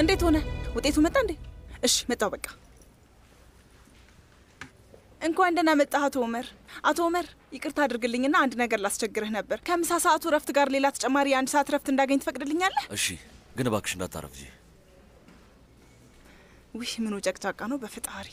እንዴት ሆነ? ውጤቱ መጣ እንዴ? እሺ መጣው። በቃ እንኳን ደህና መጣህ አቶ ኦመር። አቶ ኦመር ይቅርታ አድርግልኝና አንድ ነገር ላስቸግርህ ነበር። ከምሳ ሰዓቱ ረፍት ጋር ሌላ ተጨማሪ የአንድ ሰዓት ረፍት እንዳገኝ ትፈቅድልኛለህ? እሺ፣ ግን እባክሽ እንዳታረፍጂ። ውይ ምኑ ጨቅጫቃ ነው በፍጣሪ።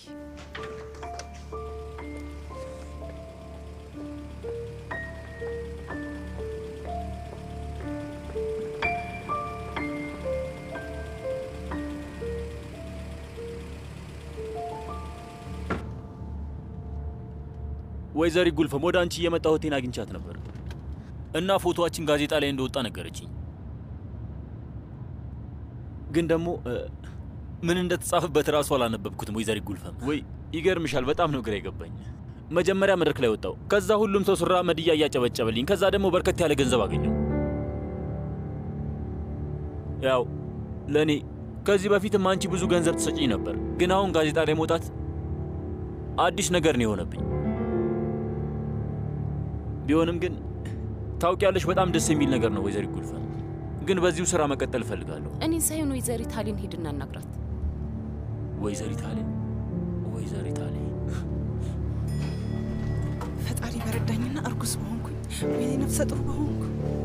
ወይዘሪ ጉልፈም ወደ አንቺ እየመጣሁ እህቴን አግኝቻት ነበር እና ፎቶዋችን ጋዜጣ ላይ እንደወጣ ነገረችኝ። ግን ደግሞ እ፣ ምን እንደተጻፈበት እራሱ አላነበብኩትም። ወይዘሪ ጉልፈም ወይ ይገርምሻል፣ በጣም ነው ግራ የገባኝ። መጀመሪያ መድረክ ላይ ወጣው፣ ከዛ ሁሉም ሰው ሱራ መድያ እያጨበጨበልኝ፣ ከዛ ደግሞ በርከት ያለ ገንዘብ አገኘው። ያው ለእኔ ከዚህ በፊትም አንቺ ብዙ ገንዘብ ትሰጪኝ ነበር፣ ግን አሁን ጋዜጣ ላይ መውጣት አዲስ ነገር ነው የሆነብኝ። ቢሆንም ግን ታውቂያለሽ፣ በጣም ደስ የሚል ነገር ነው ወይዘሪ ጉልፈም። ግን በዚሁ ስራ መቀጠል እፈልጋለሁ። እኔን ሳይሆን ወይዘሪት ታሊን ሄድና እናግራት። ወይዘሪት አሌ ወይዘሪት አሌ ፈጣሪ በረዳኝና እርጉዝ በሆንኩኝ ወይ ነፍሰ ጡር በሆንኩ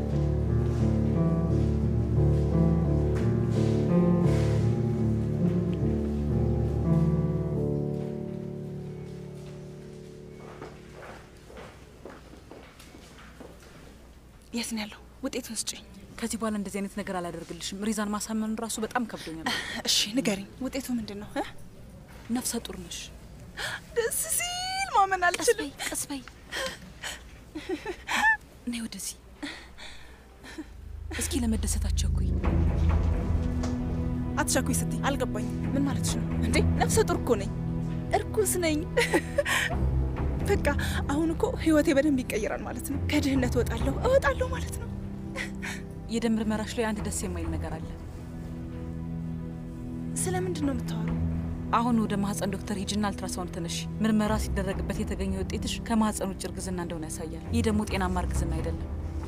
የት ነው ያለው? ውጤቱን ስጭኝ። ከዚህ በኋላ እንደዚህ አይነት ነገር አላደርግልሽም። ሪዛን ማሳመኑ ራሱ በጣም ከብዶኛል። እሺ ንገሪኝ፣ ውጤቱ ምንድን ነው? እ? ነፍሰ ጡር ነሽ። ደስ ሲል ማመን አልችልም። ቀስ በይ፣ ነይ ወደዚህ። እስኪ ለመደሰት አትቸኩይ። አትሻኩኝ ስትይ አልገባኝም። ምን ማለትሽ ነው እንዴ? ነፍሰ ጡር እኮ ነኝ፣ እርኩስ ነኝ። በቃ አሁን እኮ ህይወቴ በደንብ ይቀይራል ማለት ነው። ከድህነት እወጣለሁ እወጣለሁ ማለት ነው። የደም ምርመራሽ ላይ አንድ ደስ የማይል ነገር አለ። ስለምንድን ነው የምታወሩ? አሁን ወደ ማህፀን ዶክተር ሂጅና አልትራሳውንድ ተነሽ። ምርመራ ሲደረግበት የተገኘ ውጤትሽ ከማህፀን ውጭ እርግዝና እንደሆነ ያሳያል። ይህ ደግሞ ጤናማ እርግዝና አይደለም።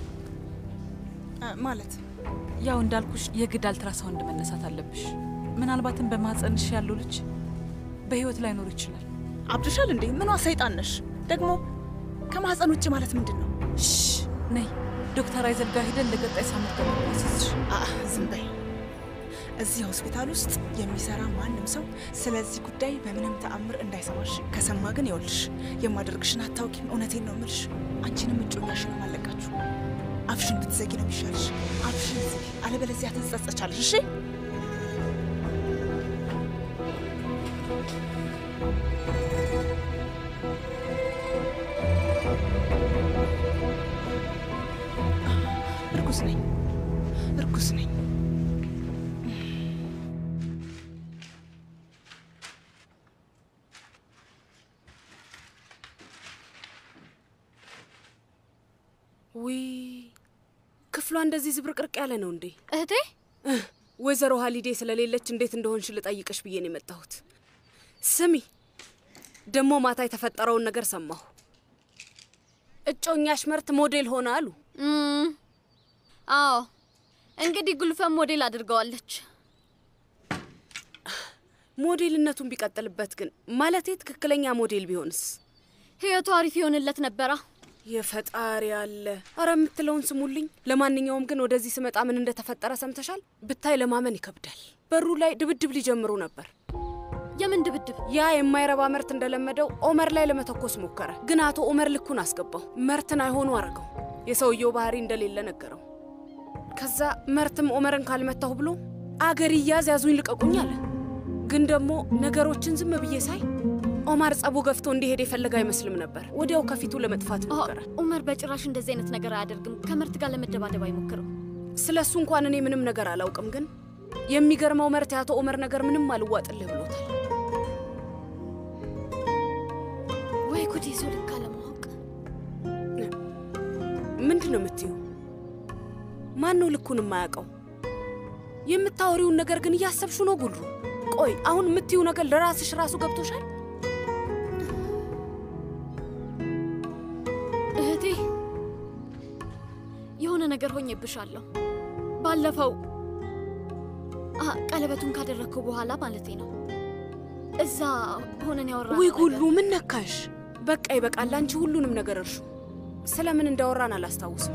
ማለት ያው እንዳልኩሽ የግድ አልትራሳውንድ መነሳት አለብሽ። ምናልባትም በማህፀንሽ ያለው ልጅ በህይወት ላይኖር ይችላል። አብድሻል እንዴ? ምኗ ሰይጣን ነሽ ደግሞ? ከማህፀን ውጭ ማለት ምንድን ነው? ነይ ዶክተር አይዘል ጋር ሄደን ለቀጣይ ሳምንት ከመናስስሽ። ዝም በይ። እዚህ ሆስፒታል ውስጥ የሚሰራ ማንም ሰው ስለዚህ ጉዳይ በምንም ተአምር እንዳይሰማሽ። ከሰማ ግን ይኸውልሽ የማደርግሽን አታውቂም። እውነቴን ነው የምልሽ። አንቺንም እጮኛሽን አለቃችሁ። አፍሽን ብትዘጊ ነው የሚሻልሽ። አፍሽን ዝጊ፣ አለበለዚያ ትጸጸቻለሽ። እሺ እርጉዝ ነኝ፣ እርጉዝ ነኝ። ውይ ክፍሏ እንደዚህ ዝብርቅርቅ ያለ ነው እንዴ? እህቴ ወይዘሮ ሀሊዴ ስለሌለች እንዴት እንደሆንሽ ልጠይቅሽ ብዬ ነው የመጣሁት። ስሚ ደግሞ ማታ የተፈጠረውን ነገር ሰማሁ። እጮኛሽ መርት ሞዴል ሆነ አሉ። እም፣ አዎ እንግዲህ ጉልፈም ሞዴል አድርገዋለች። ሞዴልነቱን ቢቀጥልበት ግን ማለቴ ትክክለኛ ሞዴል ቢሆንስ? ህይወቱ አሪፍ ይሆንለት ነበራ። የፈጣሪ አለ። አረ የምትለውን ስሙልኝ። ለማንኛውም ግን ወደዚህ ስመጣ ምን እንደተፈጠረ ሰምተሻል? ብታይ ለማመን ይከብዳል። በሩ ላይ ድብድብ ሊጀምሩ ነበር። የምን ድብድብ? ያ የማይረባ መርት እንደለመደው ኦመር ላይ ለመተኮስ ሞከረ። ግን አቶ ኦመር ልኩን አስገባው። መርትን አይሆኑ አረገው። የሰውየው ባህሪ እንደሌለ ነገረው። ከዛ መርትም ኦመርን ካልመታሁ ብሎ አገር ይያዝ ያዙኝ ልቀቁኝ አለ። ግን ደግሞ ነገሮችን ዝም ብዬ ሳይ ኦማር ጸቡ ገፍቶ እንዲሄድ የፈለገ አይመስልም ነበር። ወዲያው ከፊቱ ለመጥፋት ሞከረ። ኡመር በጭራሽ እንደዚህ አይነት ነገር አያደርግም። ከምርት ጋር ለመደባደብ አይሞክርም። ስለ እሱ እንኳን እኔ ምንም ነገር አላውቅም። ግን የሚገርመው መርት የአቶ ኦመር ነገር ምንም አልዋጥልህ ብሎታል። ወይ ጉድ! የሰው ልክ አለማወቅ። ምንድን ነው የምትዩ? ማን ነው ልኩን የማያውቀው? የምታወሪውን ነገር ግን እያሰብሹ ነው ጉሉ። ቆይ አሁን የምትዩ ነገር ለራስሽ ራሱ ገብቶሻል? እህቴ የሆነ ነገር ሆኜብሻለሁ። ባለፈው አ ቀለበቱን ካደረግከው በኋላ ማለቴ ነው። እዛ ሆነን ያወራ ውይ ሁሉ ምን ነካሽ? በቃ ይበቃል። አንቺ ሁሉንም ነገር እርሹ። ስለምን እንዳወራን አላስታውስም፣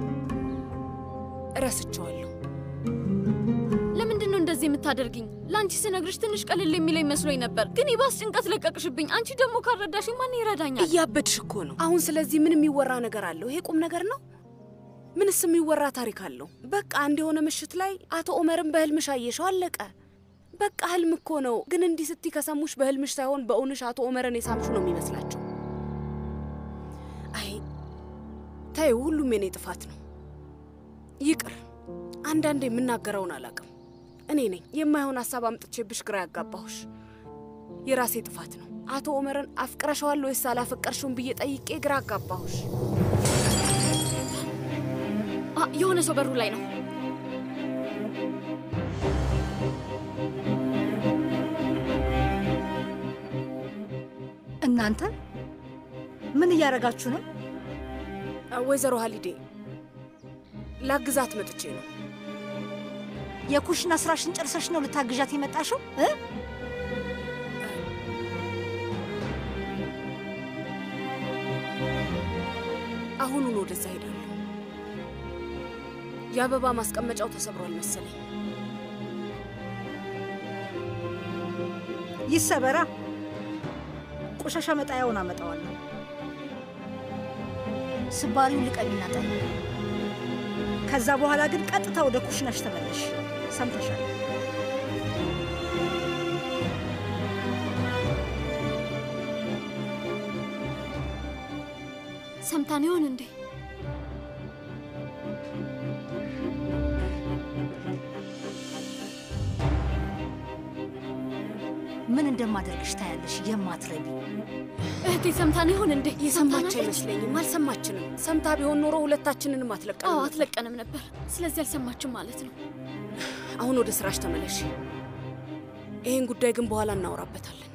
እረስቸዋለሁ። ለምንድን ነው እንደዚህ የምታደርግኝ? ለአንቺ ስነግርሽ ትንሽ ቀልል የሚለኝ መስሎኝ ነበር፣ ግን ይባስ ጭንቀት ለቀቅሽብኝ። አንቺ ደግሞ ካረዳሽ ማን ይረዳኛል? እያበድሽ እኮ ነው። አሁን ስለዚህ ምን የሚወራ ነገር አለው? ይሄ ቁም ነገር ነው? ምንስ የሚወራ ታሪክ አለው? በቃ አንድ የሆነ ምሽት ላይ አቶ ኦመርን በህልምሽ አየሽው፣ አለቀ። በቃ ህልም እኮ ነው። ግን እንዲህ ስትይ ከሰሙሽ በህልምሽ ሳይሆን በእውንሽ አቶ ኦመርን የሳምሹ ነው የሚመስላቸው። አይ ተይው፣ ሁሉም የኔ ጥፋት ነው። ይቅር። አንዳንዴ የምናገረውን አላውቅም። እኔ ነኝ የማይሆን ሀሳብ አምጥቼብሽ ግራ ያጋባሁሽ። የራሴ ጥፋት ነው። አቶ ኦመርን አፍቅረሸዋል ወይስ አላፈቀርሽውም ብዬ ጠይቄ ግራ አጋባሁሽ። አ የሆነ ሰው በሩ ላይ ነው። እናንተ ምን እያደረጋችሁ ነው? ወይዘሮ ሀሊዴ ላግዛት መጥቼ ነው። የኩሽና ስራሽን ጨርሰሽ ነው ልታግዣት የመጣሽው እ? አሁኑን ወደዛ ሄዳለሁ። የአበባ ማስቀመጫው ተሰብሯል መሰለኝ። ይሰበራ። ቆሻሻ መጣያውን አመጣዋለሁ። ስባሪውን ልቀሚና ጣይ። ከዛ በኋላ ግን ቀጥታ ወደ ኩሽናሽ ተመለሽ። ሰምተሻል? ሰምታን ይሆን እንዴ? ምን እንደማደርግሽ ታያለሽ። የማትረቢ እህቴ ሰምታን ይሆን እንዴ? የሰማች ሰምታናለች? አይመስለኝም። አልሰማችንም። ሰምታ ቢሆን ኖሮ ሁለታችንንም አትለቀንም አዎ ነበር። አትለቀንም ነበር። ስለዚህ አልሰማችም ማለት ነው። አሁን ወደ ስራሽ ተመለሽ። ይህን ጉዳይ ግን በኋላ እናወራበታለን።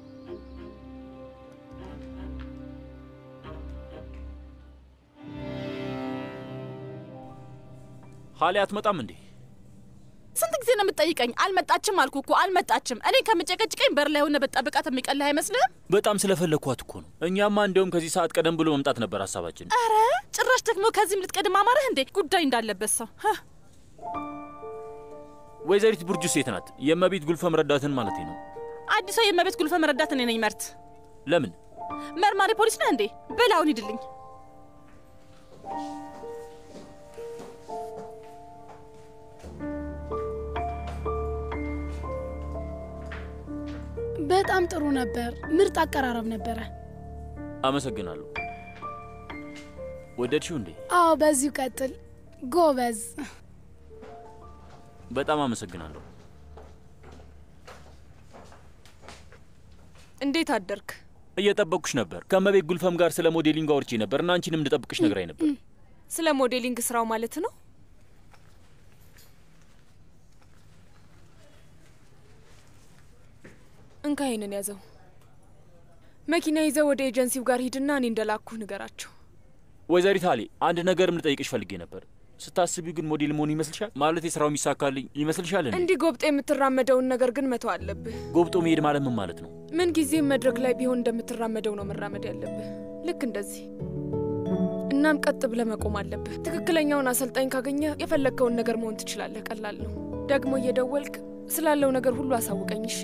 ሀሊ አትመጣም እንዴ? ስንት ጊዜ ነው የምትጠይቀኝ? አልመጣችም አልኩ እኮ አልመጣችም። እኔ ከምጨቀጭቀኝ በር ላይ ሆነ በጠብቃት የሚቀልህ አይመስልህም? በጣም ስለፈለግኳት እኮ ነው። እኛማ እንዲያውም ከዚህ ሰዓት ቀደም ብሎ መምጣት ነበር ሀሳባችን። አረ ጭራሽ ደግሞ ከዚህም ልትቀድም አማረህ እንዴ? ጉዳይ እንዳለበት ሰው ህ። ወይዘሪት ቡርጁ ሴት ናት። የእመቤት ጉልፈም ረዳትን ማለት ነው። አዲሷ የእመቤት ጉልፈ መረዳት እኔ ነኝ። መርት ለምን መርማሪ ፖሊስ ነህ እንዴ? በል አሁን ሂድልኝ። በጣም ጥሩ ነበር። ምርጥ አቀራረብ ነበረ። አመሰግናለሁ። ወደድሽው እንዴ? አዎ፣ በዚሁ ቀጥል። ጎበዝ። በጣም አመሰግናለሁ። እንዴት አደርክ? እየጠበቅኩሽ ነበር። ከእመቤት ጉልፈም ጋር ስለ ሞዴሊንግ አውርቼ ነበር እና አንቺንም እንድጠብቅሽ ነግራኝ ነበር። ስለ ሞዴሊንግ ስራው ማለት ነው። እንካ ይህንን ያዘው። መኪና ይዘው ወደ ኤጀንሲው ጋር ሂድና እኔ እንደላኩህ ንገራቸው። ወይዘሪት ሀሊ አንድ ነገርም ልጠይቅሽ ፈልጌ ነበር። ስታስቢው ግን ሞዴል መሆኑ ይመስልሻል? ማለት የስራው የሚሳካልኝ ይመስልሻል? እንዴ እንዲህ ጎብጦ የምትራመደውን ነገር ግን መተው አለብህ። ጎብጦ መሄድ ማለት ምን ማለት ነው? ምን ጊዜም መድረክ ላይ ቢሆን እንደምትራመደው ነው መራመድ ያለብህ። ልክ እንደዚህ። እናም ቀጥ ብለህ መቆም አለብህ። ትክክለኛውን አሰልጣኝ ካገኘ የፈለግከውን ነገር መሆን ትችላለህ። ቀላል ነው። ደግሞ እየደወልክ ስላለው ነገር ሁሉ አሳውቀኝ እሺ?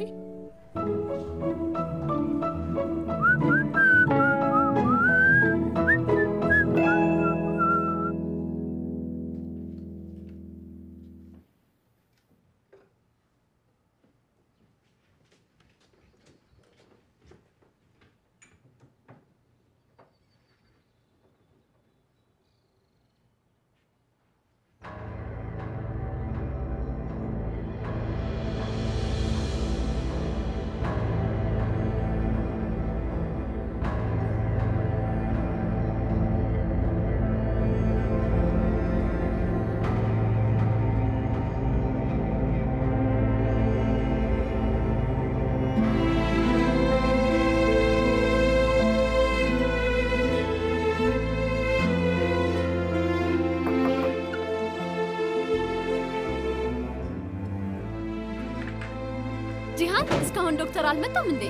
ጂሃን እስካሁን ዶክተር አልመጣም እንዴ?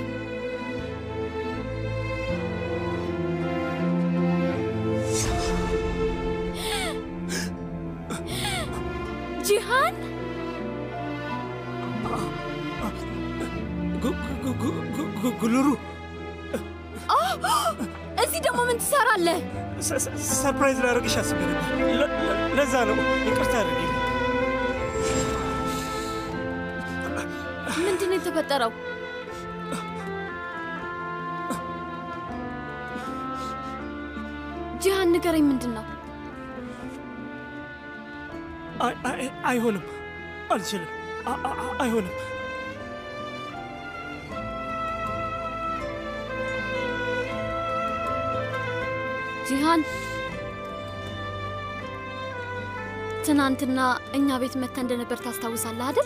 ጂሃን ጉልሩ እዚህ ደግሞ ምን ትሰራለህ? ሰርፕራይዝ ላደርግሽ አስቤ ነበር። ለ- ለ- ለዛ ነው ይቅርታ አድርጊልኝ። ምንድን ነው የተፈጠረው? ጂሃን ንገረኝ፣ ምንድን ነው? አይ- አይ- አይሆንም፣ አልችልም፣ አ- አ- አ- አይሆንም። ጂሃን ትናንትና እኛ ቤት መታ እንደነበር ታስታውሳለህ አይደል?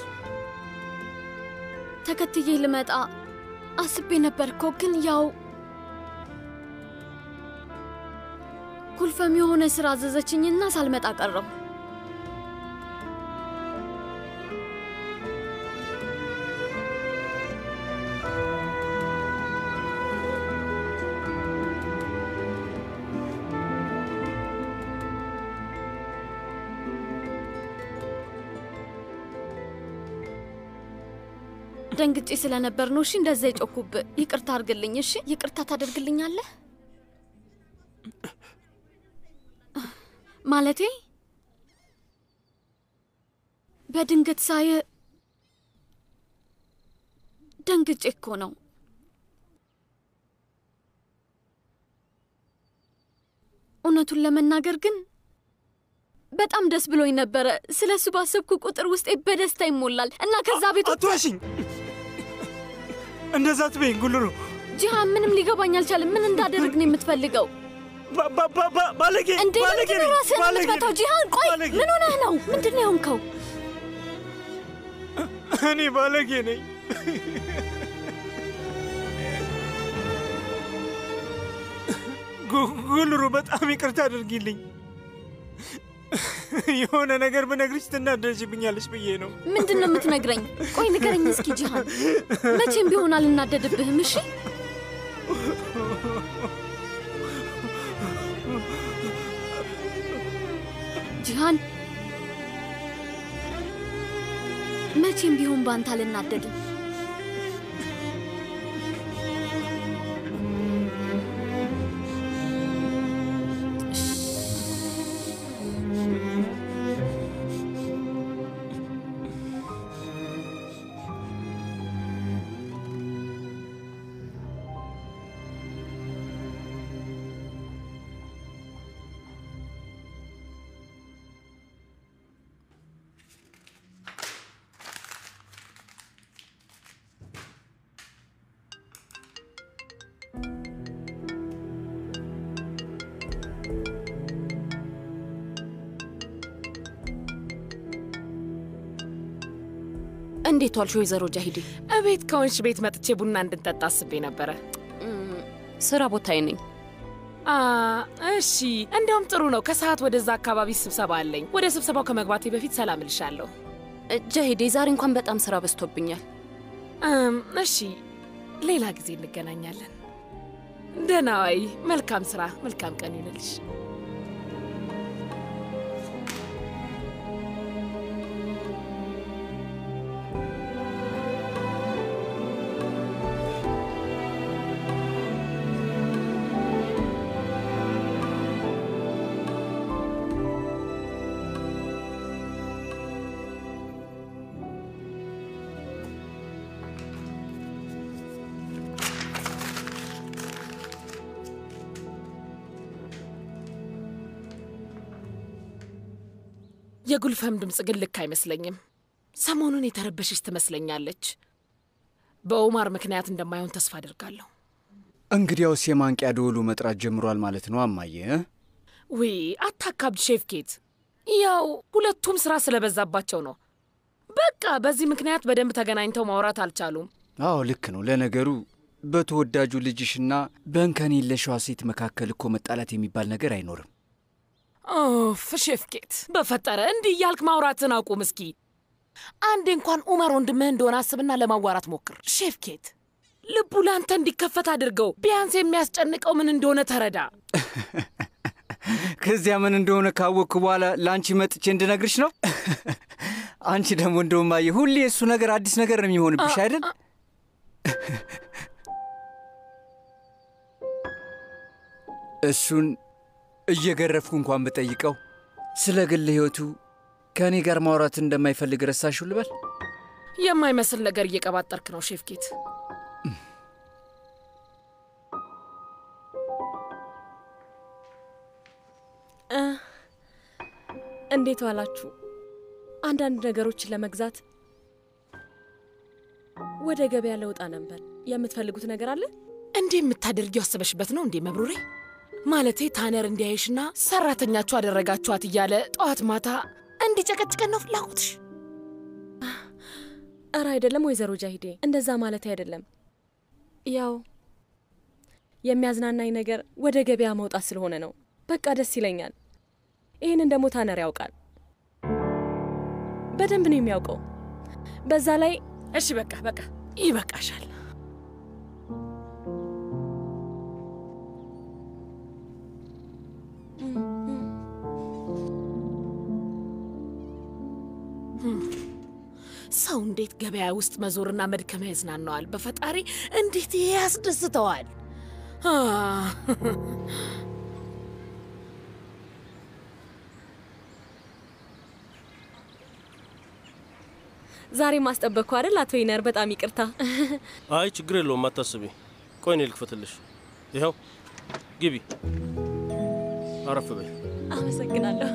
ተከትዬ ልመጣ አስቤ ነበር እኮ ግን ያው ኩልፈም የሆነ ስራ አዘዘችኝና ሳልመጣ ቀረው። ደንግጬ ስለነበር ነው። እሺ እንደዛ የጮኩብህ። ይቅርታ አድርግልኝ። እሺ ይቅርታ ታደርግልኛለህ? ማለቴ በድንገት ሳየ ደንግጬ እኮ ነው። እውነቱን ለመናገር ግን በጣም ደስ ብሎኝ ነበረ። ስለ እሱ ባሰብኩ ቁጥር ውስጤ በደስታ ይሞላል እና ከዛ ቤት አትዋሽኝ! እንደዛ አትበይኝ ጉልሩ። ጂሃን፣ ምንም ሊገባኝ አልቻለም። ምን እንዳደርግ ነው የምትፈልገው? ባ- ባ- ባ- ባ- ባለጌ እንዴ ባለጌ ምንድን ነው ነኝ፣ ራስህን ባለጌ የምትመታው? ነኝ፣ ጂሃን ቆይ፣ ባለጌ። ምን ሆነህ ነው? ምንድን ነው የሆንከው? እኔ ባለጌ ነኝ። ጉ- ጉልሩ በጣም ይቅርታ አድርጊልኝ። የሆነ ነገር ብነግርሽ ትናደጅብኛለሽ ብዬ ነው። ምንድን ነው የምትነግረኝ? ቆይ ንገረኝ እስኪ ጂሃን። መቼም ቢሆን አልናደድብህም። እሺ ጂሃን፣ መቼም ቢሆን በአንተ አልናደድም። እንዴት ዋልሽ ወይዘሮ ጃሂዴ? እቤት ከሆንሽ ቤት መጥቼ ቡና እንድንጠጣ አስቤ ነበረ። ስራ ቦታዬ ነኝ። አ እሺ፣ እንዲያውም ጥሩ ነው። ከሰዓት ወደዛ አካባቢ ስብሰባ አለኝ። ወደ ስብሰባው ከመግባቴ በፊት ሰላም እልሻለሁ። ጃሂዴ፣ ዛሬ እንኳን በጣም ስራ በዝቶብኛል። እም፣ እሺ፣ ሌላ ጊዜ እንገናኛለን። ደህና ዋይ። መልካም ስራ፣ መልካም ቀን ይሁንልሽ። የጉልፈም ድምፅ ግን ልክ አይመስለኝም። ሰሞኑን የተረበሸች ትመስለኛለች። በኦማር ምክንያት እንደማይሆን ተስፋ አድርጋለሁ። እንግዲያውስ የማንቂያ ደወሉ መጥራት ጀምሯል ማለት ነው አማዬ እ? ውይ አታካብድ ሼፍ ኬት። ያው ሁለቱም ስራ ስለበዛባቸው ነው። በቃ በዚህ ምክንያት በደንብ ተገናኝተው ማውራት አልቻሉም። አዎ ልክ ነው። ለነገሩ በተወዳጁ ልጅሽና በእንከን የለሽዋ ሴት መካከል እኮ መጣላት የሚባል ነገር አይኖርም። ኦፍ ሼፍ ኬት፣ በፈጠረ እንዲህ እያልክ ማውራትን አቁም እስኪ። አንዴ እንኳን ኡመር ወንድምህ እንደሆነ አስብና ለማዋራት ሞክር። ሼፍኬት ልቡ ለአንተ እንዲከፈት አድርገው። ቢያንስ የሚያስጨንቀው ምን እንደሆነ ተረዳ። ከዚያ ምን እንደሆነ ካወቅኩ በኋላ ለአንቺ መጥቼ እንድነግርሽ ነው። አንቺ ደግሞ እንደውም አየህ፣ ሁሌ የእሱ ነገር አዲስ ነገር ነው የሚሆንብሽ አይደል? እሱን እየገረፍኩ እንኳን ብጠይቀው ስለ ግል ሕይወቱ ከእኔ ጋር ማውራት እንደማይፈልግ ረሳሽው ልበል? የማይመስል ነገር እየቀባጠርክ ነው ሼፍኬት። እንዴት ዋላችሁ? አንዳንድ ነገሮችን ለመግዛት ወደ ገበያ ለውጣ ነበር። የምትፈልጉት ነገር አለ? እንዲህ የምታደርጊው አስበሽበት ነው እንዴ መብሩሬ? ማለቴ ታነር እንዲያይሽና ሰራተኛችሁ አደረጋችኋት እያለ ጠዋት ማታ እንዲጨቀጭቀን ነው ፍላጎትሽ? እረ አይደለም ወይዘሮ ጃሂዴ፣ እንደዛ ማለት አይደለም። ያው የሚያዝናናኝ ነገር ወደ ገበያ መውጣት ስለሆነ ነው። በቃ ደስ ይለኛል። ይህንን ደግሞ ታነር ያውቃል፣ በደንብ ነው የሚያውቀው። በዛ ላይ እሺ በቃ በቃ ይበቃሻል። ሰው እንዴት ገበያ ውስጥ መዞርና መድከም ያዝናነዋል? በፈጣሪ እንዴት ይሄ ያስደስተዋል? ዛሬ ማስጠበቅኩ አይደል አቶ ይነር? በጣም ይቅርታ። አይ ችግር የለውም አታስቢ። ቆይ እኔ ልክፈትልሽ። ይኸው ግቢ፣ አረፍ በይ። አመሰግናለሁ።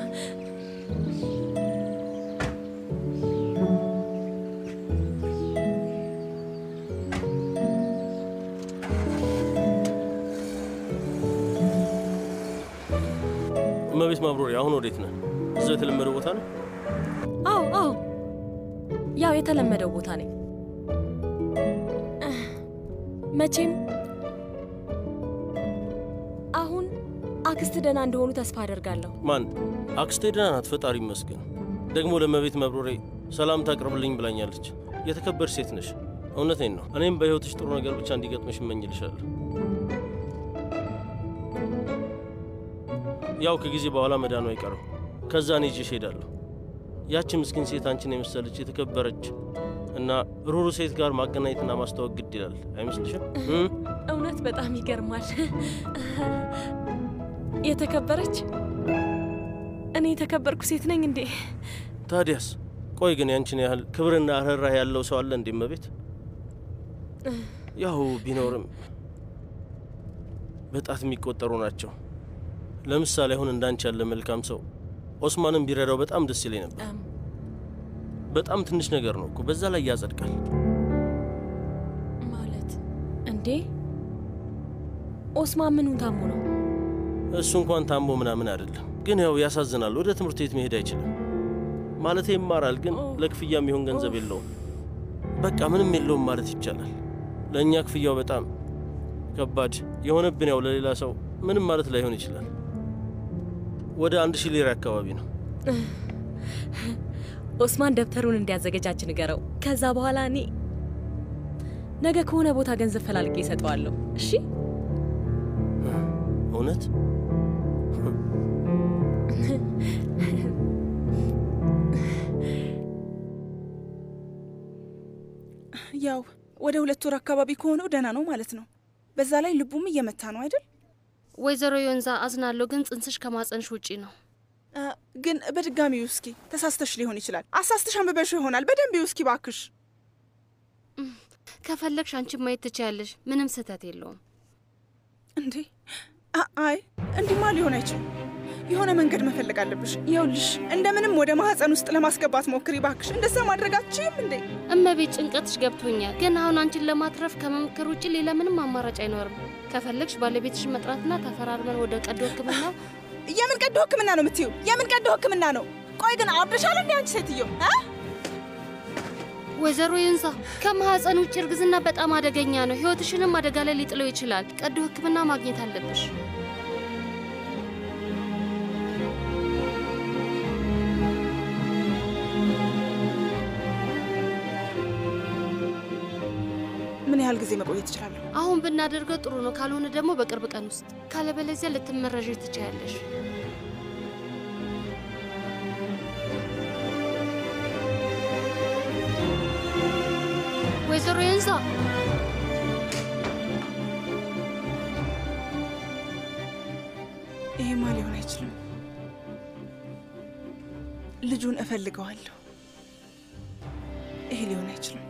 እመቤት ማብሮሪ፣ አሁን ወዴት ነህ? እዛው የተለመደው ቦታ ነው? አዎ አዎ፣ ያው የተለመደው ቦታ ነኝ። መቼም አሁን አክስት ደህና እንደሆኑ ተስፋ አደርጋለሁ። ማን? አክስቴ ደህና ናት፣ ፈጣሪ ይመስገን። ደግሞ ለእመቤት መብሮሬ ሰላምታ አቅርብልኝ ብላኛለች። የተከበርሽ ሴት ነሽ። እውነቴን ነው። እኔም በሕይወትሽ ጥሩ ነገር ብቻ እንዲገጥምሽ እመኝልሻለሁ። ያው ከጊዜ በኋላ መዳኑ አይቀርም። ከዛ እኔ ይዤሽ እሄዳለሁ። ያቺ ምስኪን ሴት አንቺን የመሰለች የተከበረች እና ሩሩ ሴት ጋር ማገናኘትና ማስተዋወቅ ግድ ይላል አይመስልሽም? እውነት በጣም ይገርማል። የተከበረች እኔ የተከበርኩ ሴት ነኝ እንዴ? ታዲያስ? ቆይ ግን ያንቺን ያህል ክብርና ርኅራኄ ያለው ሰው አለ እንዴ እመቤት? ያው ቢኖርም በጣት የሚቆጠሩ ናቸው። ለምሳሌ አሁን እንዳንቺ ያለ መልካም ሰው ኦስማንን ቢረዳው በጣም ደስ ይለኝ ነበር። በጣም ትንሽ ነገር ነው እኮ በዛ ላይ ያጸድቃል። ማለት እንዴ? ኦስማን ምኑን ታሞ ነው? እሱ እንኳን ታሞ ምናምን አይደለም፣ ግን ያው ያሳዝናል። ወደ ትምህርት ቤት መሄድ አይችልም። ማለቴ ይማራል፣ ግን ለክፍያ የሚሆን ገንዘብ የለውም። በቃ ምንም የለውም ማለት ይቻላል። ለእኛ ክፍያው በጣም ከባድ የሆነብን ያው ለሌላ ሰው ምንም ማለት ላይሆን ይችላል። ወደ አንድ ሺህ ሊራ አካባቢ ነው። ኦስማን ደብተሩን እንዲያዘገጃጅ ንገረው። ከዛ በኋላ እኔ ነገ ከሆነ ቦታ ገንዘብ ፈላልጌ እሰጠዋለሁ። እሺ? እውነት ያው ወደ ሁለት ወር አካባቢ ከሆነው ደህና ነው ማለት ነው። በዛ ላይ ልቡም እየመታ ነው አይደል? ወይዘሮ ዮንዛ አዝናለሁ፣ ግን ጽንስሽ ከማጸንሽ ውጪ ነው። ግን በድጋሚ ውስኪ ተሳስተሽ ሊሆን ይችላል። አሳስተሽ አንብበሽው ይሆናል። በደንብ ውስኪ ባክሽ። ከፈለግሽ አንቺ ማየት ትችያለሽ። ምንም ስህተት የለውም። እንዴ አይ እንዲማ ሊሆን አይችልም። የሆነ መንገድ መፈለግ አለብሽ። ይኸውልሽ እንደምንም ወደ ማህፀን ውስጥ ለማስገባት ሞክሪ ባክሽ። እንደዛ ማድረግ አትችይም እንዴ? እመቤት ጭንቀትሽ ገብቶኛል፣ ግን አሁን አንቺን ለማትረፍ ከመሞከር ውጭ ሌላ ምንም አማራጭ አይኖርም። ከፈለግሽ ባለቤትሽን መጥራትና ተፈራርመን ወደ ቀዶ ሕክምና የምን ቀዶ ሕክምና ነው የምትይው? የምን ቀዶ ሕክምና ነው? ቆይ ግን አብደሻል እንዴ አንቺ ሴትዮ? ወይዘሮ ዩንሳ ከማህፀን ውጭ እርግዝና በጣም አደገኛ ነው። ህይወትሽንም አደጋ ላይ ሊጥለው ይችላል። ቀዶ ሕክምና ማግኘት አለብሽ። ምን ያህል ጊዜ መቆየት እችላለሁ? አሁን ብናደርገው ጥሩ ነው። ካልሆነ ደግሞ በቅርብ ቀን ውስጥ፣ ካለበለዚያ ልትመረዥ ትችያለሽ። ወይዘሮ የንዛ ይሄማ ሊሆን አይችልም። ልጁን እፈልገዋለሁ። ይሄ ሊሆን አይችልም።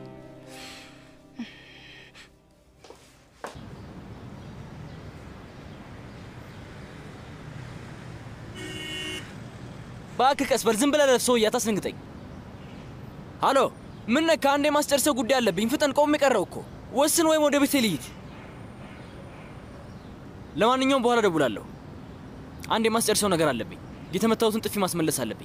እባክህ ቀስ በል፣ ዝም ብለህ ለፍ ሰውዬ፣ አታስደንግጠኝ። ሃሎ፣ ምን ነካ? አንድ የማስጨርሰው ጉዳይ አለብኝ። ፍጠን፣ ቆሜ ቀረው እኮ። ወስን ወይም ወደ ቤቴ ልሂድ። ለማንኛውም በኋላ ደውላለሁ። አንድ የማስጨርሰው ነገር አለብኝ። የተመታሁትን ጥፊ ማስመለስ አለብኝ።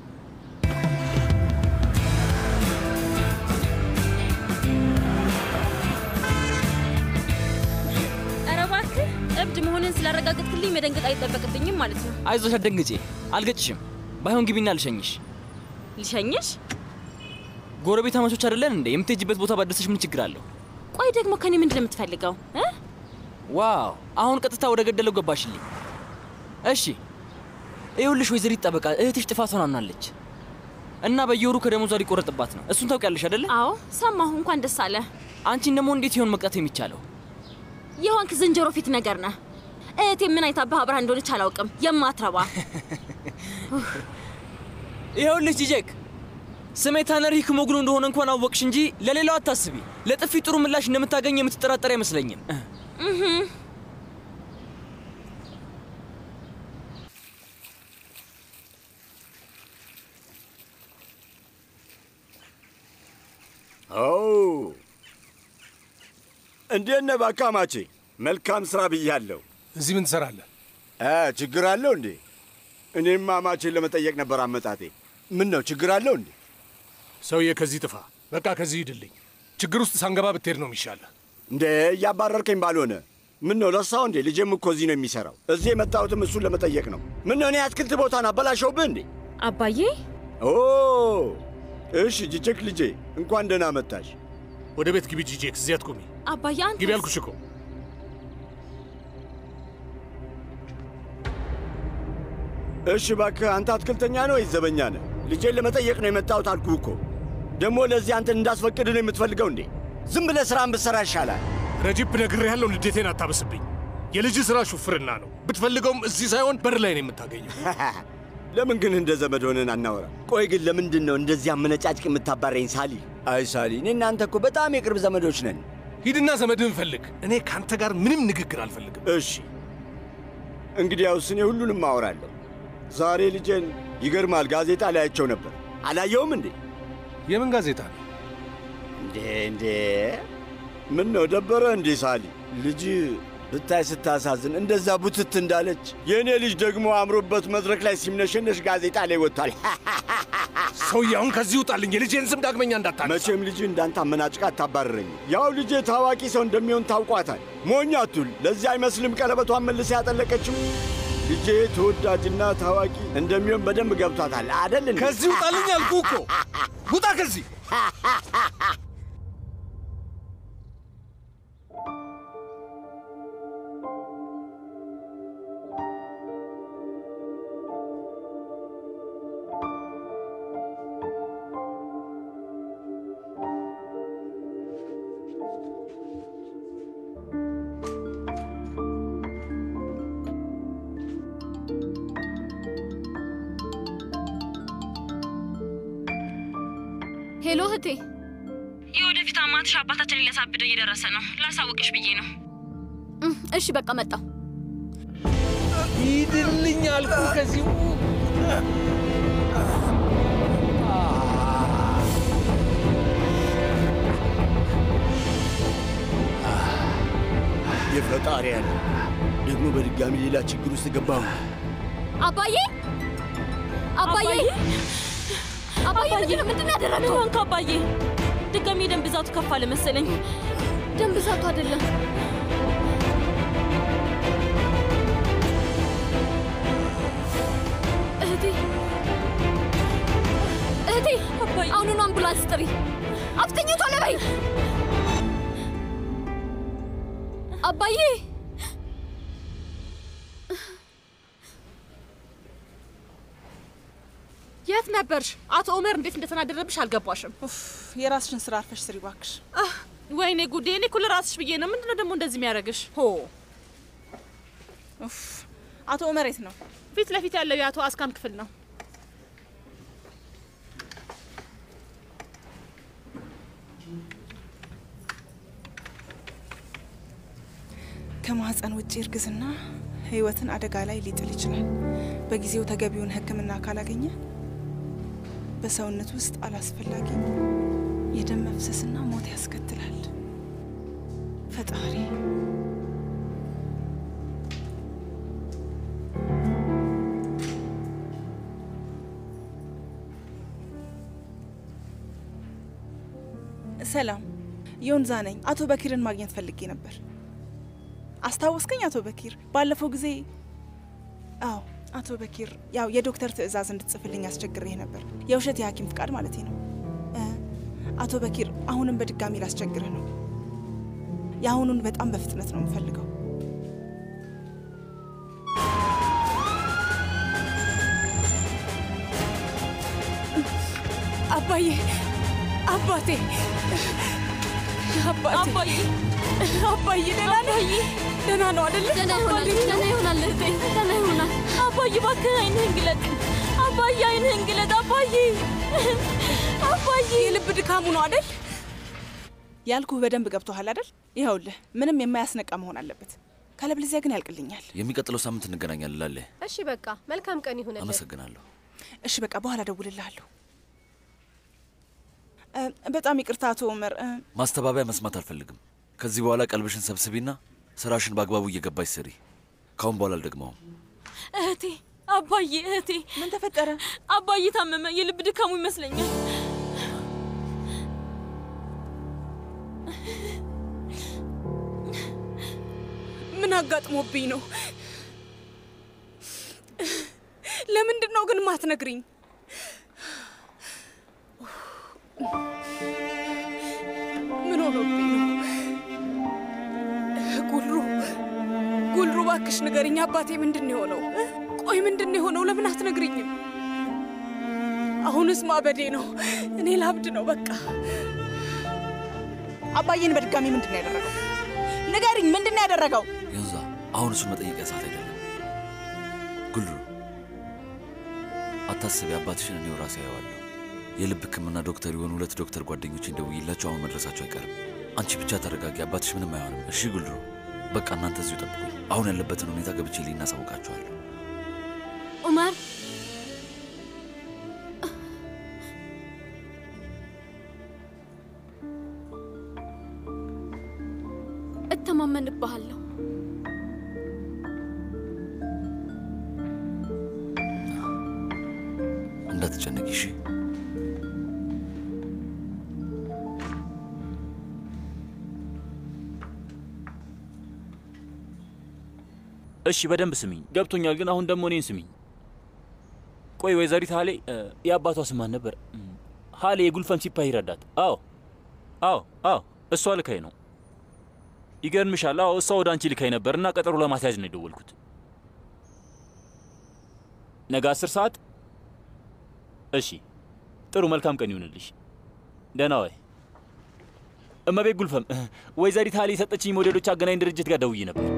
ኧረ እባክህ እብድ መሆንን ስላረጋገጥክልኝ መደንገጥ አይጠበቅብኝም ማለት ነው። አይዞሽ፣ አትደንግጬ። አልገጭሽም። ባይሆን ግቢና ልሸኝሽ። ልሸኝሽ? ጎረቤት አማቾች አይደለን እንዴ? የምትሄጂበት ቦታ ባደረሰሽ ምን ችግር አለው? ቆይ ደግሞ ከኔ ምንድን ነው የምትፈልገው እ? ዋው! አሁን ቀጥታ ወደ ገደለው ገባሽልኝ። እሺ ይኸውልሽ፣ ወይዘሪት ጠበቃ እህትሽ ጥፋቷን አምናለች እና በየወሩ ከደሞዟ ሊቆረጥባት ነው። እሱን ታውቂያለሽ አይደለ? አዎ ሰማሁ። እንኳን ደስ አለ። አንቺን ደግሞ እንዴት ይሆን መቅጣት የሚቻለው? የሆንክ ዝንጀሮ ፊት ነገር ነህ። እህቴ ምን አይታብህ አብራ እንደሆነች አላውቅም። የማትረባ ይኸውልሽ ጂጄክ፣ ስሜ ታነር ሂክሞግሉ እንደሆነ እንኳን አወቅሽ እንጂ ለሌላው አታስቢ። ለጥፊ ጥሩ ምላሽ እንደምታገኝ የምትጠራጠር አይመስለኝም። እህ እንዴት ነህ ባካማቼ? መልካም ስራ ብያለሁ። እዚህ ምን ትሰራለህ? ችግር አለው እንዴ? እኔም አማቼን ለመጠየቅ ነበር አመጣጤ። ምን ነው ችግር አለው እንዴ? ሰውዬ ከዚህ ጥፋ፣ በቃ ከዚህ ሂድልኝ። ችግር ውስጥ ሳንገባ ብትሄድ ነው የሚሻለህ። እንዴ እያባረርከኝ ባልሆነ ምን ነው ረሳው እንዴ? ልጄም እኮ እዚህ ነው የሚሰራው። እዚህ የመጣሁትም እሱን ለመጠየቅ ነው። ምን ነው እኔ አትክልት ቦታን አበላሸውብህ እንዴ? አባዬ ኦ እሺ፣ ጅቼክ ልጄ እንኳን ደህና መጣሽ። ወደ ቤት ግቢ ጂጄክ፣ እዚህ አትቆሚ። አባዬ አንተ ግቢ አልኩሽ እኮ። እሺ እባክህ አንተ አትክልተኛ ነው ወይስ ዘበኛ ነህ? ልጄን ለመጠየቅ ነው የመጣሁት አልኩህ እኮ። ደግሞ ለዚህ አንተን እንዳስፈቅድ ነው የምትፈልገው እንዴ? ዝም ብለህ ስራን ብትሰራ ይሻላል። ረጂብ ነግሬሃለሁ፣ ንዴቴን አታበስብኝ። የልጅ ስራ ሹፍርና ነው። ብትፈልገውም እዚህ ሳይሆን በር ላይ ነው የምታገኘው። ለምን ግን እንደ ዘመድ ሆነን አናወራ? ቆይ ግን ለምንድን ነው እንደዚህ አመነጫጭቅ የምታባረኝ ሳሊ? አይ ሳሊ፣ እኔ እናንተ እኮ በጣም የቅርብ ዘመዶች ነን። ሂድና ዘመድህን ፈልግ። እኔ ከአንተ ጋር ምንም ንግግር አልፈልግም። እሺ፣ እንግዲያውስ እኔ ሁሉንም አወራለሁ። ዛሬ ልጄን ይገርማል፣ ጋዜጣ ላያቸው ነበር። አላየውም እንዴ? የምን ጋዜጣ ነው እንዴ? እንዴ ምን ነው ደበረ እንዴ ሳሊ? ልጅ ብታይ ስታሳዝን፣ እንደዛ ቡትት እንዳለች። የእኔ ልጅ ደግሞ አምሮበት መድረክ ላይ ሲምነሸነሽ ጋዜጣ ላይ ወጥቷል። ሰውዬ አሁን ከዚህ ውጣልኝ። የልጄን ስም ዳግመኛ እንዳታነሳ። መቼም ልጅ እንዳንተ አመናጭቃ አታባርረኝ። ያው ልጄ ታዋቂ ሰው እንደሚሆን ታውቋታል። ሞኝ አቱል። ለዚህ አይመስልም ቀለበቷን መልሳ ያጠለቀችው። ልጄ ተወዳጅና ታዋቂ እንደሚሆን በደንብ ገብቷታል አደል? ከዚህ ውጣልኝ አልኩህ እኮ። ውጣ ከዚህ። ሄሎ እህቴ፣ የወደፊት አማትሽ አባታችንን ሊያሳብደው እየደረሰ ነው። ላሳውቅሽ ብዬ ነው። እሺ በቃ መጣሁ። ሂድልኝ አልኩህ ከዚህ የፈጣሪ ያለ ደግሞ በድጋሚ ሌላ ችግር ውስጥ ገባሁ። አባዬ አባዬ አባዬ ምንድን ነው ምንድን ነው ያደረገው? ሆንክ አባዬ? ድጋሚ የደም ብዛቱ ከፍ አለ መሰለኝ። ደም ብዛቱ አይደለም እህቴ እህቴ፣ አሁኑኑ አምቡላንስ ጥሪ። አፍጥኝ ቶሎ በይ። አባዬ የት ነበርሽ? አቶ ኦመር እንዴት እንደተናደረብሽ አልገባሽም። የራስሽን ስራ አርፈሽ ስሪ እባክሽ። ወይኔ ጉዴ! እኔ እኮ ለራስሽ ብዬ ነው። ምንድነው ደግሞ እንደዚህ የሚያደርግሽ? ሆ ኡፍ፣ አቶ ኦመር የት ነው? ፊት ለፊት ያለው የአቶ አስካም ክፍል ነው። ከማህፀን ውጭ እርግዝና ህይወትን አደጋ ላይ ሊጥል ይችላል። በጊዜው ተገቢውን ሕክምና ካላገኘ በሰውነት ውስጥ አላስፈላጊ የደም መፍሰስና ሞት ያስከትላል። ፈጣሪ ሰላም፣ ዮንዛ ነኝ። አቶ በኪርን ማግኘት ፈልጌ ነበር። አስታወስከኝ? አቶ በኪር ባለፈው ጊዜ አዎ፣ አቶ በኪር ያው የዶክተር ትዕዛዝ እንድትጽፍልኝ አስቸግሬህ ነበር። የውሸት የሐኪም ፍቃድ ማለት ነው። እ፣ አቶ በኪር አሁንም በድጋሚ ላስቸግርህ ነው። የአሁኑን በጣም በፍጥነት ነው የምፈልገው። አባዬ፣ አባቴ፣ አባቴ፣ አባዬ ደህና ነህ? ደህና ነው አይደለ? ደህና ይሆናል፣ ደህና ይሆናል እህቴ፣ ደህና ይሆናል። አባዬ እባክህ አይንህን ግለጥ። አባዬ አይንህን ግለጥ። አባዬ አባዬ፣ የልብ ድካሙ ነው አይደል? ያልኩህ በደንብ ገብቶሃል አይደል? ይኸውልህ ምንም የማያስነቃ መሆን አለበት፣ ካለበለዚያ ግን ያልቅልኛል። የሚቀጥለው ሳምንት እንገናኛለን ላለ እሺ በቃ መልካም ቀን ይሁንልህ። አመሰግናለሁ። እሺ በቃ በኋላ እደውልልሃለሁ። እ፣ በጣም ይቅርታ አቶ ኡመር። እ፣ ማስተባበያ መስማት አልፈልግም። ከዚህ በኋላ ቀልብሽን ሰብስቢና ስራሽን በአግባቡ እየገባሽ ስሪ። ካሁን በኋላ አልደግመውም። እህቴ፣ አባዬ፣ እህቴ ምን ተፈጠረ? አባዬ ታመመ። የልብ ድካሙ ይመስለኛል። ምን አጋጥሞብኝ ነው? ለምንድን ነው ግን ማትነግሪኝ? ምን ሆኖብኝ ነው? ጉልሩ ጉልሩ፣ እባክሽ ንገሪኝ። አባቴ ምንድን ነው የሆነው? ቆይ ምንድን ነው የሆነው? ለምን አትነግሪኝም? አሁንስ ማበዴ ነው። እኔ ላብድ ነው በቃ። አባዬን በድጋሚ ምንድን ነው ያደረገው? ንገሪኝ፣ ምንድን ነው ያደረገው? ዮንዛ፣ አሁን እሱን መጠየቂያ ሰዓት አይደለም። ጉልሩ፣ አታስቢ፣ አባትሽን እኔው ራሴ አየዋለሁ። የልብ ሕክምና ዶክተር የሆኑ ሁለት ዶክተር ጓደኞች ደውዬላቸው አሁን መድረሳቸው አይቀርም። አንቺ ብቻ ተረጋጊ፣ አባትሽ ምንም አይሆንም። እሺ ጉልሩ፣ በቃ እናንተ እዚሁ ጠብቁኝ። አሁን ያለበትን ሁኔታ ገብቼ ልኝ እናሳውቃችኋለሁ። ኡመር እተማመንብሃለሁ። እንዳትጨነቂ እሺ። እሺ በደንብ ስሚኝ፣ ገብቶኛል። ግን አሁን ደግሞ እኔን ስሚኝ። ቆይ ወይዘሪት ሀሌ እ፣ የአባቷ ስማን ነበር? እም፣ ሀሌ የጉልፈም ሲፓህ ይረዳት። አዎ አዎ አዎ፣ እሷ ልካይ ነው። ይገርምሻል። አዎ እሷ ወደ አንቺ ልካይ ነበር እና ቀጠሮ ለማስያዝ ነው የደወልኩት። ነገ አስር ሰዓት እሺ፣ ጥሩ መልካም ቀን ይሁንልሽ። ደህና ዋይ። እመቤት ጉልፈም፣ ወይዘሪት ሀሌ የሰጠችኝ ሞዴሎች አገናኝ ድርጅት ጋር ደውዬ ነበር።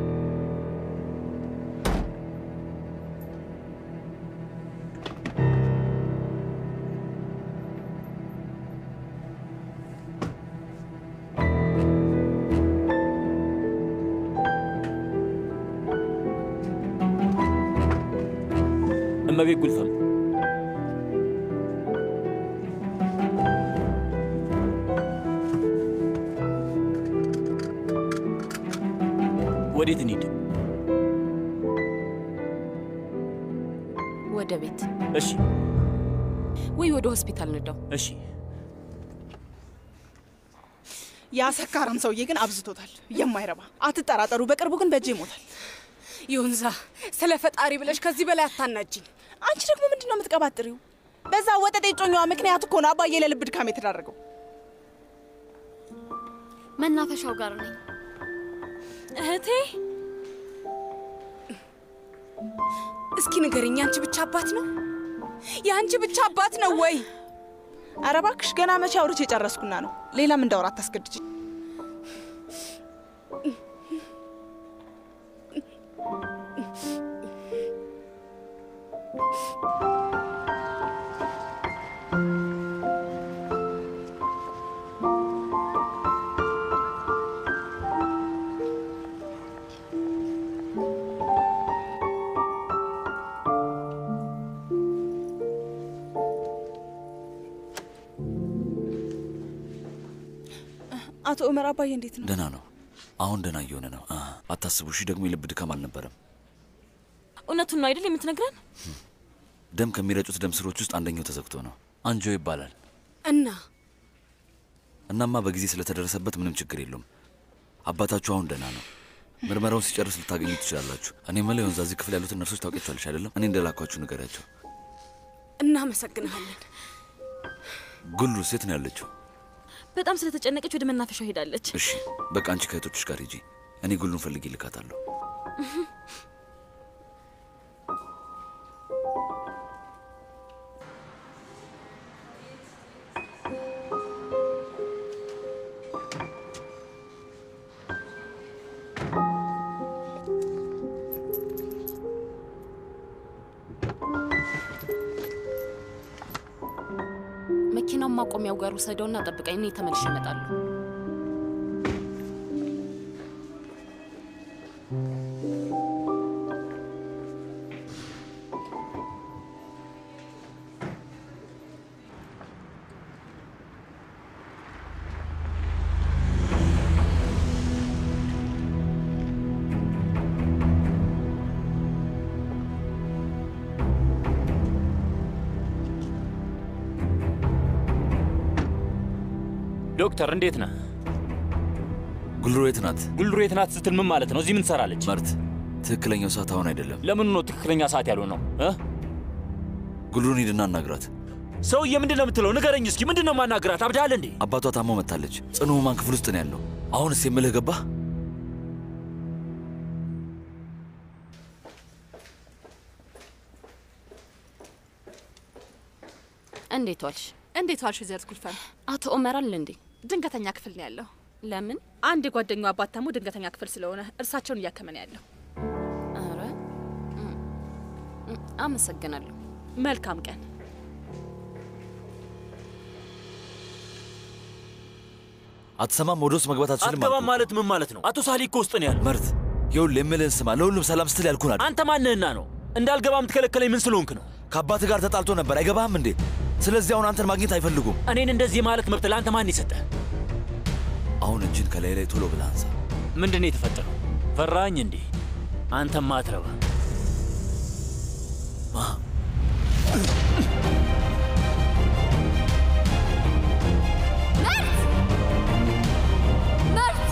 እመቤት ጉልፈም ወዴት እንሂድ? ወደ ቤት እሺ ወይ ወደ ሆስፒታል ንዳው። እሺ ያ ሰካራም ሰውዬ ግን አብዝቶታል። የማይረባ አትጠራጠሩ፣ በቅርቡ ግን በእጄ ይሞታል። ዮንዛ፣ ስለ ፈጣሪ ብለሽ ከዚህ በላይ አታናጅኝ። አንቺ ደግሞ ምንድን ነው የምትቀባጥሪው? በዛ ወጠጤ ጮኛዋ ምክንያት እኮ ነው አባዬ ለልብ ድካም የተዳረገው። መናፈሻው ጋር ነኝ። እህቴ እስኪ ንገሪኝ፣ የአንቺ ብቻ አባት ነው? የአንቺ ብቻ አባት ነው ወይ? ኧረ እባክሽ ገና መቼ አውርቼ የጨረስኩና ነው። ሌላም እንዳወራ አታስገድጅ። አቶ ኡመር አባዬ እንዴት ነው? ደህና ነው። አሁን ደህና እየሆነ ነው። አ፣ አታስቡ። እሺ ደግሞ የልብ ድካም አልነበረም። እውነቱን ነው አይደል የምትነግረን? ደም ከሚረጩት ደም ስሮች ውስጥ አንደኛው ተዘግቶ ነው። አንጆ ይባላል። እና እናማ በጊዜ ስለተደረሰበት ምንም ችግር የለውም። አባታችሁ አሁን ደህና ነው። ምርመራውን ሲጨርስ ልታገኙ ትችላላችሁ። እኔ መለ ወንዛ እዚህ ክፍል ያሉትን ነርሶች ታውቂያቸዋለሽ አይደለም? እኔ እንደላኳችሁ ንገሪያቸው። እናመሰግንሃለን። ጉሉ ሴት ነው ያለችው። በጣም ስለተጨነቀች ወደ መናፈሻው ሄዳለች። እሺ በቃ አንቺ ከእህቶችሽ ጋር ሂጂ። እኔ ጉሉን ፈልጌ ልካታለሁ። መኪናውን ማቆሚያው ጋር ውሰደውና ጠብቀኝ፣ እኔ ተመልሼ እመጣለሁ። ዶክተር እንዴት ነህ? ጉልሮ የት ናት? ጉልሩ የት ናት ስትል ምን ማለት ነው? እዚህ ምን ትሰራለች? መርት፣ ትክክለኛው ሰዓት አሁን አይደለም። ለምኑ ነው ትክክለኛ ሰዓት ያልሆነ ነው? እ? ጉልሩን ሂድና አናግራት። ሰውዬ ምንድን ነው የምትለው? ንገረኝ እስኪ ምንድን ነው ማናግራት? አብዳል እንዴ? አባቷ ታሞ መታለች። ጽኑ ህሙማን ክፍል ውስጥ ነው ያለው። አሁንስ የምልህ ገባህ? እንዴት ዋልሽ? እንዴት ዋልሽ ወይዘሪት ጉልፈን? አቶ ኦመር አለ እንዴ? ድንገተኛ ክፍል ነው ያለው። ለምን? አንድ የጓደኛው አባት ታሞ ድንገተኛ ክፍል ስለሆነ እርሳቸውን እያከመ ነው ያለው። ኧረ እም፣ እም፣ አመሰግናለሁ። መልካም ቀን። አትሰማም? ወደ ውስጥ መግባት አትችልም። አትገባም ማለት ምን ማለት ነው? አቶ ሳሊ እኮ ውስጥ ነው ያለው። መርት፣ ይኸውልህ የምልህን ስማ። ለሁሉም ሰላም ስትል ያልኩህን አድርግ። አንተ ማንህና ነው እንዳልገባ የምትከለከለኝ? ምን ስለሆንክ ነው? ከአባትህ ጋር ተጣልቶ ነበር። አይገባህም እንዴ? ስለዚህ አሁን አንተን ማግኘት አይፈልጉም። እኔን እንደዚህ ማለት መብት ለአንተ ማን ይሰጠ? አሁን እጅን ከላይ ላይ ቶሎ ብለህ አንሳ። ምንድን ነው የተፈጠረው? ፈራኝ እንዴ? አንተም ማትረባ መርት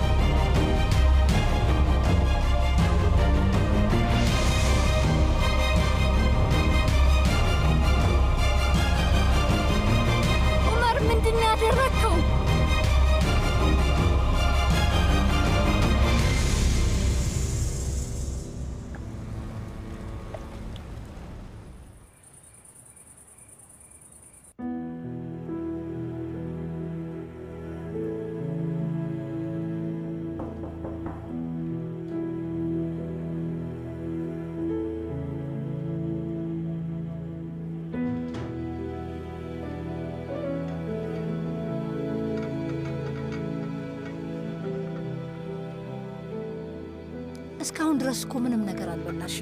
ኡመር ምንድን ነው ያደረግከው? እስካሁን ድረስ እኮ ምንም ነገር አልበላሽም።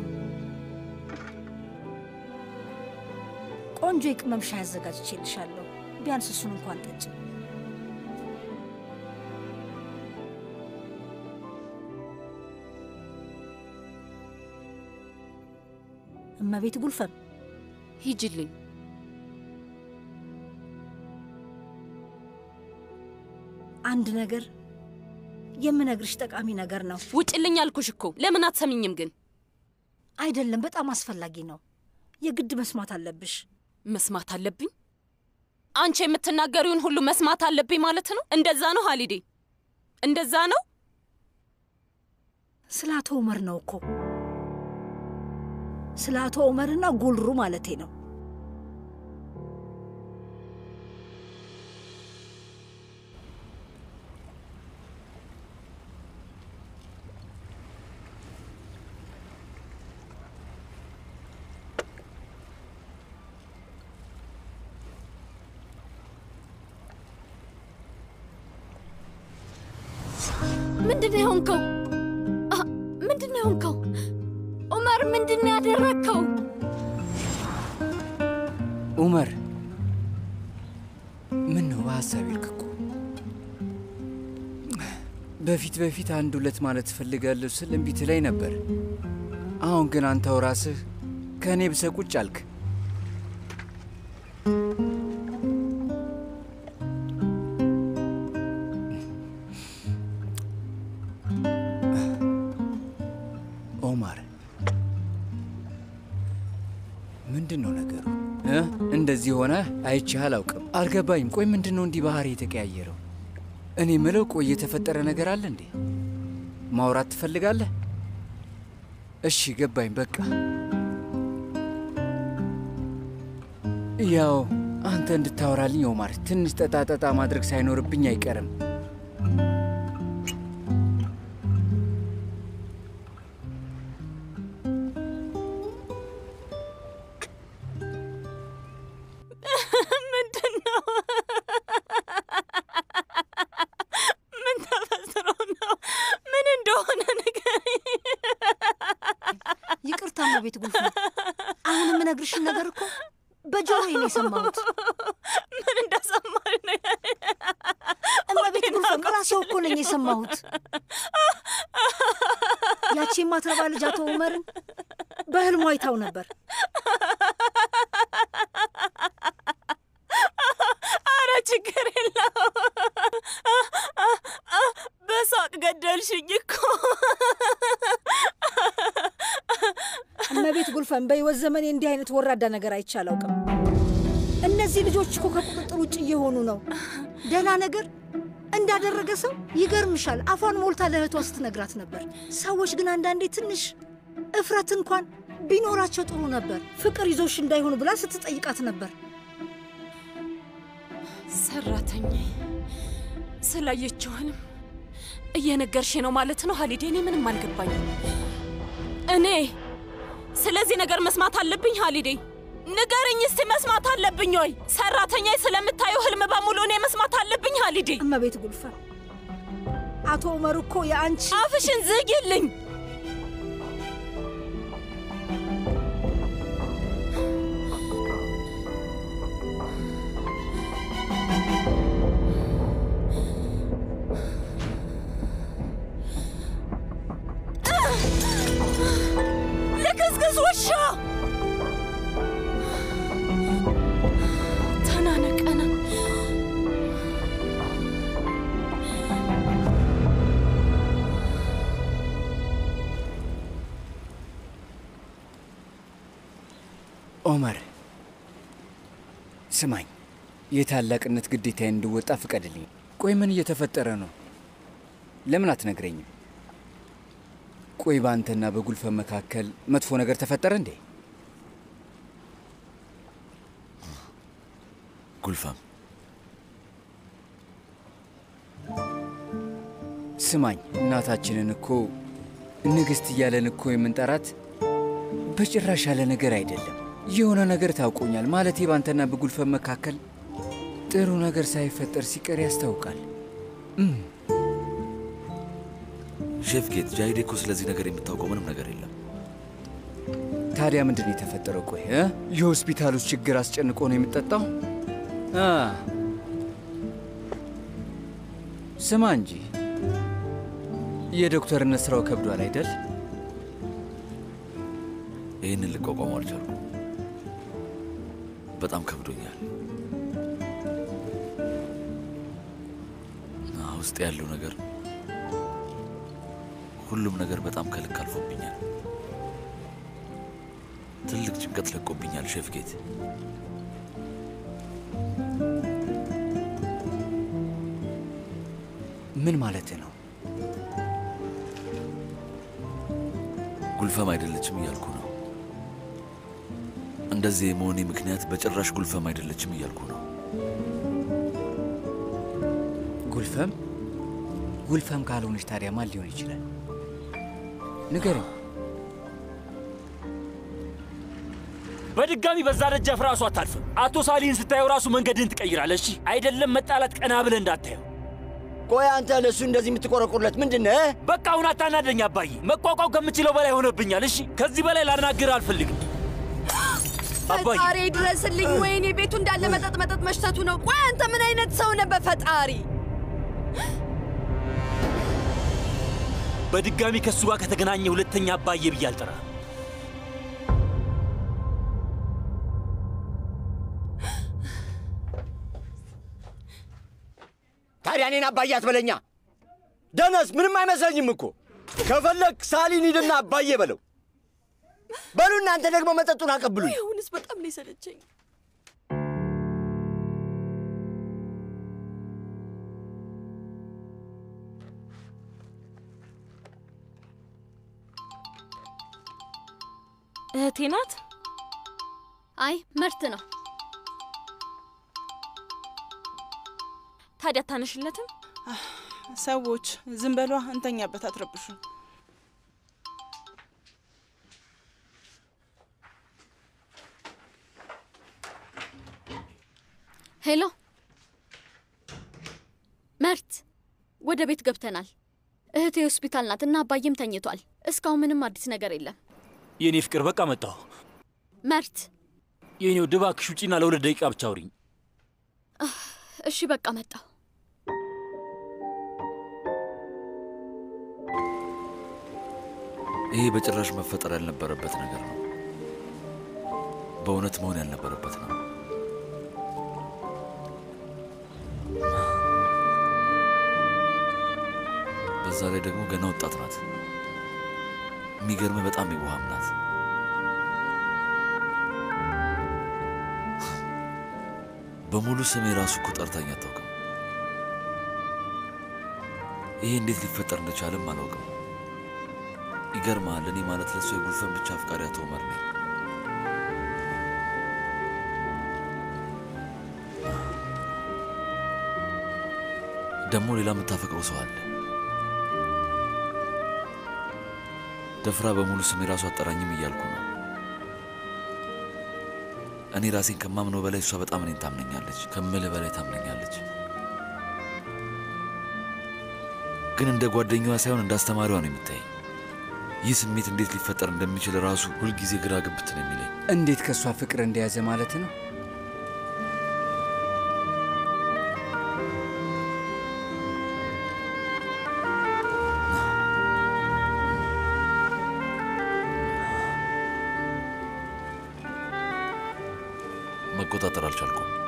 ቆንጆ የቅመም ሻይ አዘጋጅቼልሻለሁ። ቢያንስ እሱን እንኳን ጠጪ። እመቤት ጉልፈን ሂጅልኝ። አንድ ነገር የምነግርሽ ጠቃሚ ነገር ነው። ውጭልኝ አልኩሽ እኮ። ለምን አትሰሚኝም ግን? አይደለም፣ በጣም አስፈላጊ ነው። የግድ መስማት አለብሽ። መስማት አለብኝ? አንቺ የምትናገሪውን ሁሉ መስማት አለብኝ ማለት ነው? እንደዛ ነው ሀሊዴ? እንደዛ ነው? ስለ አቶ ኡመር ነው እኮ ስለ አቶ ኡመርና ጉልሩ ማለቴ ነው። ምንድን ነው የሆንከው? አ፣ ምንድን ነው የሆንከው? ኡመር ምንድን ነው ያደረግከው? ኡመር ምን ነው በሀሳብ ይልክ እኮ በፊት በፊት አንድ ሁለት ማለት እፈልጋለሁ ስል እምቢ ትለኝ ነበር። አሁን ግን አንተው ራስህ ከእኔ ብሰ ቁጭ አልክ። ኦማር ምንድን ነው ነገሩ እ? እንደዚህ ሆነ አይቼህ አላውቅም። አልገባኝም። ቆይ ምንድን ነው እንዲህ ባህሪ የተቀያየረው? እኔ ምለው ቆይ የተፈጠረ ነገር አለ እንዴ? ማውራት ትፈልጋለህ? እሺ ገባኝ። በቃ ያው አንተ እንድታወራልኝ ኦማር፣ ትንሽ ጠጣጠጣ ማድረግ ሳይኖርብኝ አይቀርም። ምንድን ነው? ምን ተፈጥሮ ነው? ምን እንደሆነ ንገሪኝ። ይቅርታ እመቤት ጉልፍ፣ አሁን የምነግርሽን ነገር እኮ በጆሮዬ ነው የሰማሁት። ምን እንደሰማሽ ነው? እመቤት ጉልፍ፣ ራሴው እኮ ነኝ የሰማሁት። ያቺ የማትረባ ልጅ አቶ ኡመርን በህልሟ አይታው ነበር። አረ ችግር የለው። በሳቅ ገደልሽኝ እኮ። እመቤት ጉልፈን በህይወት ዘመኔ እንዲህ አይነት ወራዳ ነገር አይቼ አላውቅም። እነዚህ ልጆች እኮ ከቁጥጥር ውጭ እየሆኑ ነው። ደህና ነገር እንዳደረገ ሰው ይገርምሻል፣ አፏን ሞልታ ለእህቷ ስትነግራት ነበር። ሰዎች ግን አንዳንዴ ትንሽ እፍረት እንኳን ቢኖራቸው ጥሩ ነበር። ፍቅር ይዞሽ እንዳይሆኑ ብላ ስትጠይቃት ነበር። ሰራተኛ ስላየችውንም እየነገርሽ ነው ማለት ነው ሀሊዴ? እኔ ምንም አልገባኝም። እኔ ስለዚህ ነገር መስማት አለብኝ ሀሊዴ? ንገርኝ እስቲ፣ መስማት አለብኝ ወይ? ሰራተኛ ስለምታየው ህልም በሙሉ እኔ መስማት አለብኝ ሀሊዴ? እመቤት ጉልፈን፣ አቶ ኡመር እኮ የአንቺ አፍሽን ዝጊልኝ። ልክስክስ ውሻ! ተናነቀና ኦመር ስማኝ፣ የታላቅነት ግዴታዬን እንድወጣ ፍቀድልኝ። ቆይ ምን እየተፈጠረ ነው? ለምን አትነግረኝም? ቆይ በአንተና በጉልፈን መካከል መጥፎ ነገር ተፈጠረ እንዴ? ጉልፈም ስማኝ፣ እናታችንን እኮ ንግሥት እያለን እኮ የምንጠራት በጭራሽ ያለ ነገር አይደለም። የሆነ ነገር ታውቆኛል። ማለቴ በአንተና በጉልፈን መካከል ጥሩ ነገር ሳይፈጠር ሲቀር ያስታውቃል። እም፣ ሼፍ ጌት ጃሂዴ እኮ ስለዚህ ነገር የምታውቀው ምንም ነገር የለም። ታዲያ ምንድን ነው የተፈጠረው? ቆይ እ? የሆስፒታል ውስጥ ችግር አስጨንቆ ነው የምጠጣው? አ ስማ እንጂ የዶክተርነት ስራው ከብዷል አይደል? ይህንን ልቋቋሙ አልቻልኩም። በጣም ከብዶኛል። አ፣ ውስጥ ያለው ነገር ሁሉም ነገር በጣም ከልክ አልፎብኛል። ትልቅ ጭንቀት ለቆብኛል ሼፍ ጌት። ምን ማለት ነው? ጉልፈም አይደለችም እያልኩ ነው። እንደዚህ የመሆኔ ምክንያት በጭራሽ ጉልፈም አይደለችም እያልኩ ነው። ጉልፈም ጉልፈም ካልሆነች ታዲያ ማን ሊሆን ይችላል? ንገረኝ። በድጋሚ በዛ ደጃፍ ራሱ አታልፍም። አቶ ሳሊን ስታየው ራሱ መንገድህን ትቀይራለህ። እሺ አይደለም መጣላት፣ ቀና ብለህ እንዳታየው። ቆይ አንተ ለእሱ እንደዚህ የምትቆረቁርለት ምንድን ነህ? በቃ አሁን አታናደኝ አባዬ። መቋቋም ከምችለው በላይ ሆነብኛል። እሺ ከዚህ በላይ ላናግር አልፈልግም አባዬ። ፈጣሪ ድረስልኝ። ወይኔ ቤቱ እንዳለ መጠጥ መጠጥ መሽተቱ ነው። ቆይ አንተ ምን አይነት ሰው ነህ? በፈጣሪ በድጋሚ ከእሱ ጋር ከተገናኘ ሁለተኛ አባዬ ብዬ አልጠራም። ታዲያ እኔን አባዬ አትበለኛ። ደነስ ምንም አይመስለኝም እኮ። ከፈለግ ሳሊን ሂድና አባዬ በለው። በሉ እናንተ ደግሞ መጠጡን አቀብሉኝ። አሁንስ በጣም ነው የሰለቸኝ። እህቴ ናት። አይ መርት ነው። ታዲያ አታነሽለትም? ሰዎች ዝም በሏ፣ እንተኛበት፣ አትረብሹን። ሄሎ መርት፣ ወደ ቤት ገብተናል። እህቴ ሆስፒታል ናት እና አባዬም ተኝቷል። እስካሁን ምንም አዲስ ነገር የለም። የእኔ ፍቅር በቃ መጣሁ። መርት፣ የእኔ ውድ እባክሽ ውጪና ለሁለት ደቂቃ ብቻ አውሪኝ። እሺ በቃ መጣሁ። ይሄ በጭራሽ መፈጠር ያልነበረበት ነገር ነው። በእውነት መሆን ያልነበረበት ነው። በዛ ላይ ደግሞ ገና ወጣት ናት። የሚገርም በጣም የዋህም ናት። በሙሉ ስሜ ራሱ እኮ ጠርታኝ አታውቅም። ይሄ እንዴት ሊፈጠር እንደቻለም አላውቅም። ይገርማል። እኔ ማለት ለእሷ የጉልፈን ብቻ አፍቃሪ አቶ ዑመር ነኝ። ደግሞ ሌላ የምታፈቅረው ሰው አለ። ደፍራ በሙሉ ስሜ ራሱ አጠራኝም እያልኩ ነው። እኔ ራሴን ከማምነው በላይ እሷ በጣም እኔን ታምነኛለች፣ ከምልህ በላይ ታምነኛለች። ግን እንደ ጓደኛዋ ሳይሆን እንደ አስተማሪዋ ነው የምታይ። ይህ ስሜት እንዴት ሊፈጠር እንደሚችል ራሱ ሁልጊዜ ግራ ግብት ነው የሚለኝ። እንዴት ከእሷ ፍቅር እንደያዘ ማለት ነው? መቆጣጠር አልቻልኩም።